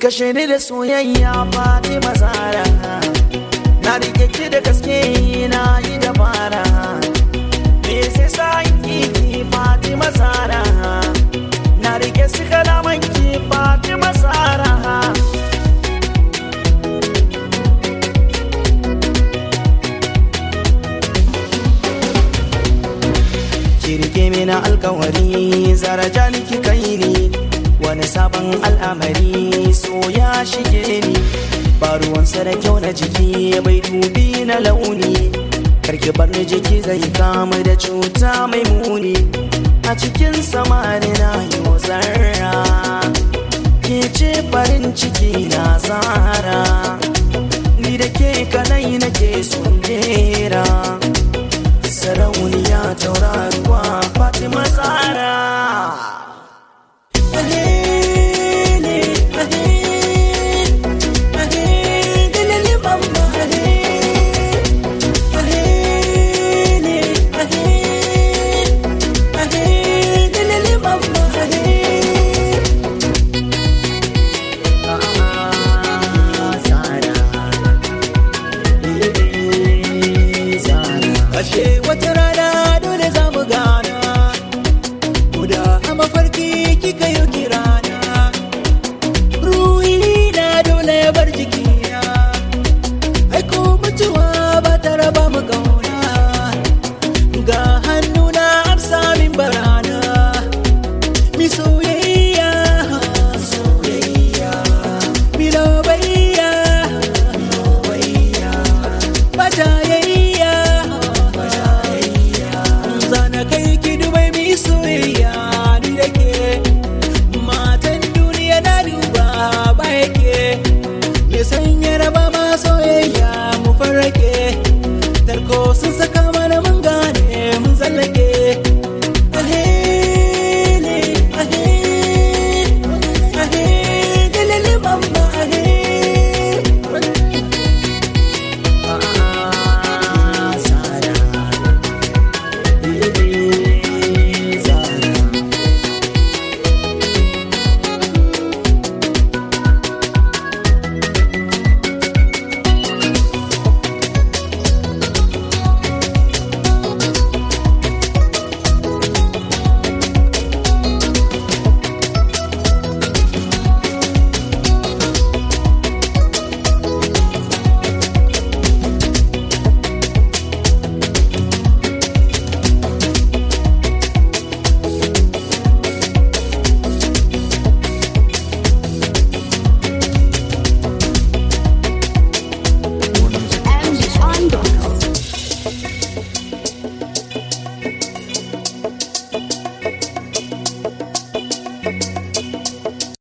kashe ni da soyayya Fatima Zara na rike ki da gaske na yi dabara me sai sa ki Fatima Zara na rike su kalaman ki Fatima Zara kirge mina alkawari zaraja ki kai ni wani sabon al'amari so ya shige ni ba ruwansa da kyau na jiki bai dubi na launi karki bar ni jiki zai kama da cuta mai muni a cikin samani na yi zarra ke ce farin ciki na zara ni da ke kanai nake so